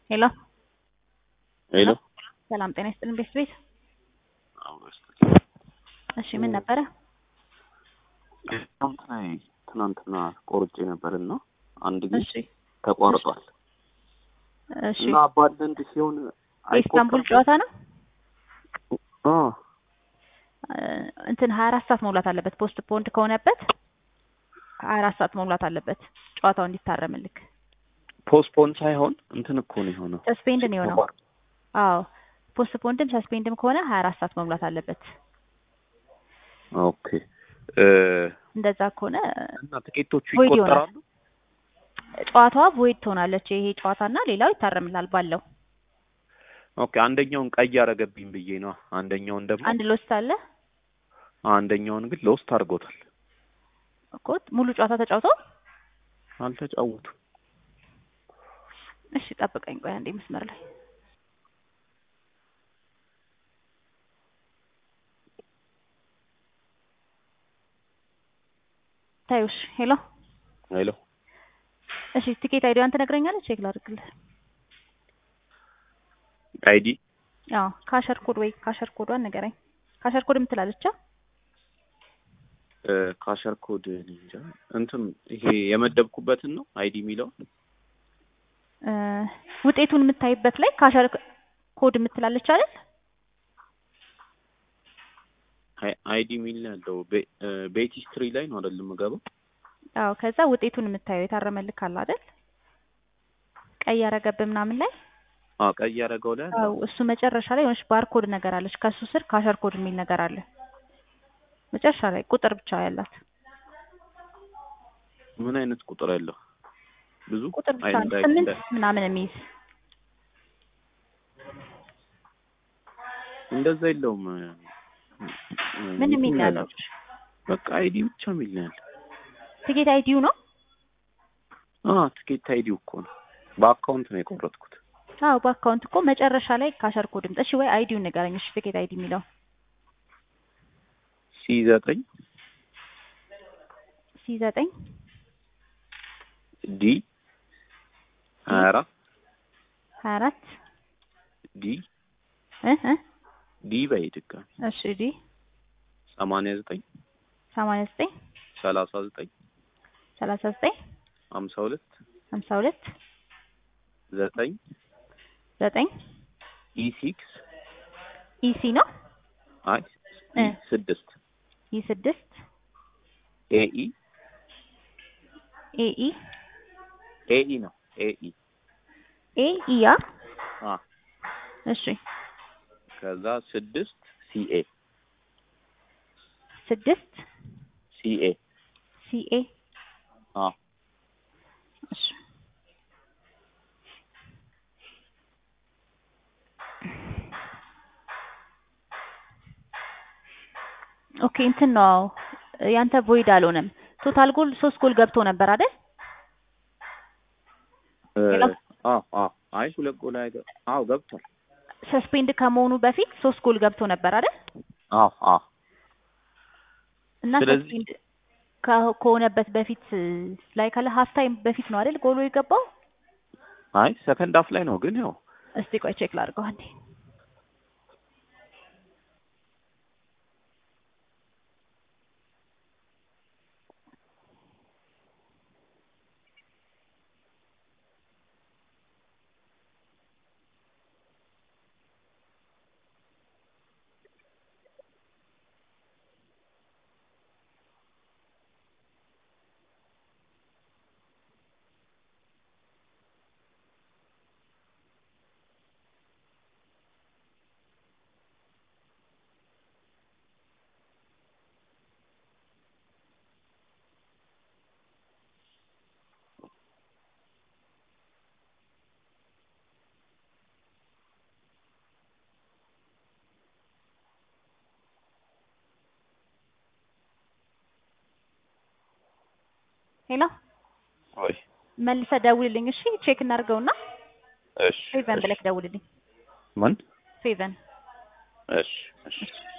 ሄሎ ሄሎ ሰላም ጤና ይስጥልን ቤት ቤት እሺ ምን ነበረ አካውንት ላይ ትናንትና ቆርጬ ነበርና አንድ ጊዜ እሺ ተቋርጧል እሺ እና አባንደንድ ሲሆን የኢስታንቡል ጨዋታ ነው አ እ እንትን ሀያ አራት ሰዓት መሙላት አለበት ፖስት ፖንድ ከሆነበት ሀያ አራት ሰዓት መሙላት አለበት ጨዋታው እንዲታረምልክ ፖስትፖን ሳይሆን እንትን እኮ ነው የሆነው ሰስፔንድ ነው የሆነው አዎ ፖስት ፖንድም ሰስፔንድም ከሆነ ሀያ አራት ሰዓት መሙላት አለበት ኦኬ እ እንደዛ ከሆነ እና ትኬቶቹ ቮይድ ይቆጠራሉ ጨዋታዋ ቮይድ ትሆናለች ይሄ ጨዋታና ሌላው ይታረምላል ባለው ኦኬ አንደኛውን ቀይ አረገብኝ ብዬ ነው አንደኛውን ደግሞ አንድ ሎስት አለ አንደኛውን ግን ሎስት አድርጎታል እኮ ሙሉ ጨዋታ ተጫውተው አልተጫወቱም እሺ ጠብቀኝ ቆይ አንዴ መስመር ላይ ታዩሽ ሄሎ ሄሎ እሺ ቲኬት አይዲዋን ትነግረኛለች ቼክ ላድርግልህ አይዲ አዎ ካሸር ኮድ ወይ ካሸር ኮዷን ንገረኝ ካሸር ኮድ የምትላለች አ? እ ካሸር ኮድ እኔ እንጃ እንትን ይሄ የመደብኩበትን ነው አይዲ የሚለው እ ውጤቱን የምታይበት ላይ ካሸር ኮድ የምትላለች አይደል አይዲ የሚል ነው ያለው ቤ- እ ቤት ሂስትሪ ላይ ነው አይደል የምገባው አዎ ከዛ ውጤቱን የምታየው የታረመልክ አለ አይደል ቀይ ያረገብህ ምናምን ላይ አዎ ቀይ ያደረገው ላይ አለ። አዎ እሱ መጨረሻ ላይ የሆነች ባርኮድ ነገር አለች ከሱ ስር ካሸር ኮድ የሚል ነገር አለ መጨረሻ ላይ ቁጥር ብቻ ያላት ምን አይነት ቁጥር ያለው ብዙ ቁጥር ብቻ አይ ነው እንዳይ- ስምንት እንዳይ- ምናምን የሚይዝ እንደዛ የለውም እ፣ ምን የሚል ነው እንትን ያለው በቃ አይዲ ብቻ የሚል ነው ያለው ቲኬት አይዲው ነው አ ትኬት አይዲው እኮ ነው በአካውንት ነው የቆረጥኩት አዎ በአካውንት እኮ መጨረሻ ላይ ካሸር ኮድ ምጥ እሺ ወይ አይዲውን ንገረኝ እሺ ቲኬት አይዲ የሚለው ሲ ዘጠኝ ሲ ዘጠኝ ዲ ሀያ አራት ሀያ አራት ዲ እ እ ዲ በይ ድጋሚ እሺ ዲ ሰማንያ ዘጠኝ ሰማንያ ዘጠኝ ሰላሳ ዘጠኝ ሰላሳ ዘጠኝ ሀምሳ ሁለት ሀምሳ ሁለት ዘጠኝ ዘጠኝ ኢ ሲክስ ኢሲ ነው አይ እ ኢ ስድስት ኢ ስድስት ኤኢ ኤኢ ኤኢ ነው ኤኢ ኤኢያ አ እሺ ከዛ ስድስት ሲኤ ስድስት ሲኤ ሲኤ አ እሺ ኦኬ እንትን ነው ያንተ ቮይድ አልሆነም ቶታል ጎል ሶስት ጎል ገብቶ ነበር አይደል እ፣ ሄሎ? አ አ አይ ሁለት ጎል አይገ አዎ ገብቷል ሰስፔንድ ከመሆኑ በፊት ሶስት ጎል ገብቶ ነበር አይደል አዎ አዎ እና ስለዚህ- ሰስፔንድ ከ- ከሆነበት በፊት ላይ ካለ ሀፍ ታይም በፊት ነው አይደል ጎሉ የገባው አይ ሰከንድ አፍ ላይ ነው ግን ያው እስቲ ቆይ ቼክ ላድርገው አንዴ ሄሎ ወይ መልሰህ ደውልልኝ እሺ ቼክ እናድርገውና እሺ ፌቨን እሺ። ብለህ ደውልልኝ ምን ፌቨን እሺ እሺ